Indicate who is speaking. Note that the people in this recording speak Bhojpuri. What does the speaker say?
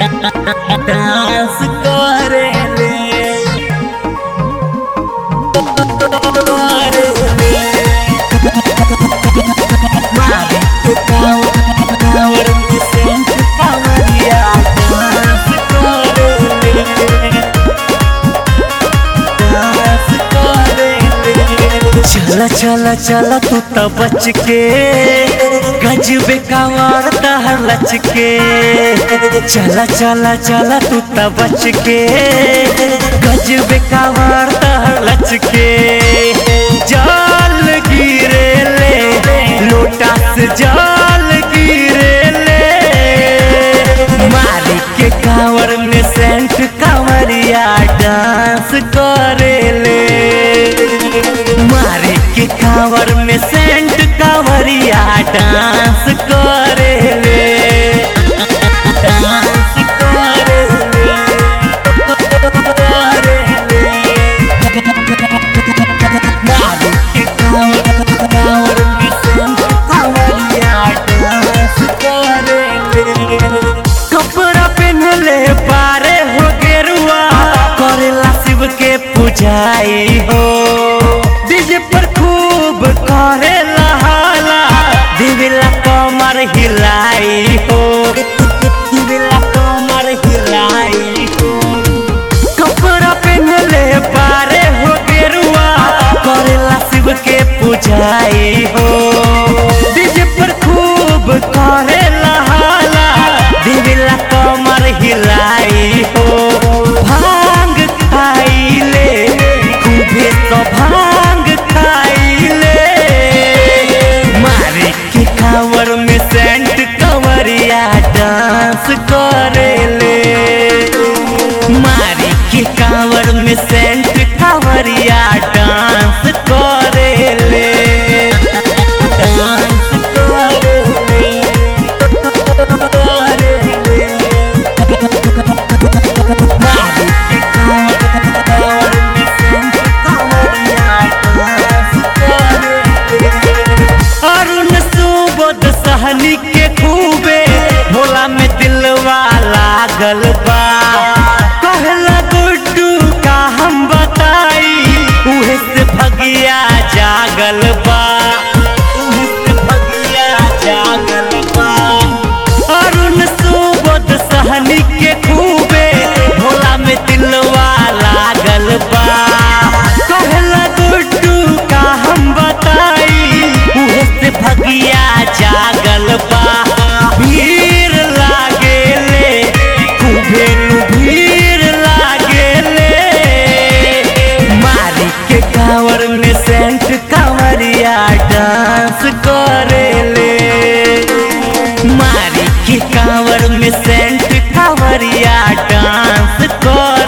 Speaker 1: डांस करेले मारे के कांवर कांवर में सेंट कांवरिया डांस करेले डांस करेले चला चला चला तू त बच के गजबे कांवर तहर लच के चला चला चला तू त बच के गजबे कांवर तहर लच के जाल गिरे ले लोटा से जाल गिरे ले मारी के कांवर में सेंट कांवरिया डांस करेले मारे के कांवर में सेंट कांवरिया डांस करेले डांस करेले मारे के कांवर कांवर में सेंट कांवरिया डांस करेले कपड़ा पहनले पारे हो गेरुआ करेला शिव के पूजाई हो डीजे पर खूब करेला हाला दिविला कमर हिलाई हो दिविला कमर हिलाई हो कपड़ा पहनले पारे हो गेरुआ करेला शिव के पूजाई हो डीजे पर खूब करेला हाला दिविला कमर हिलाई हो भांग खाइले खूबे तो भांग खाइले मारे के कांवर में सेंट कंवरिया डांस करेले मारी के कांवर में सेंट कांवरिया डांस करेले डांस करेले मारी के कांवर में सेंट कांवरिया डांस करेले अरुण सुबोध सहनी के खूबे भोला में दिलवा लागल बा कहला गुड्डू का हम बताई उहे से भगिया जागल बा उहे से भगिया जागल बा अरुण सुबोध सहनी के खूबे भोला में दिलवा लागल बा कहला गुड्डू का हम बताई उहे से भगिया जागल बा भीड़ लागेले खूबे नु भीड़ लागेले मारी के कांवर में सेंट कांवरिया डांस करेले मारी के कांवर में सेंट कांवरिया डांस कर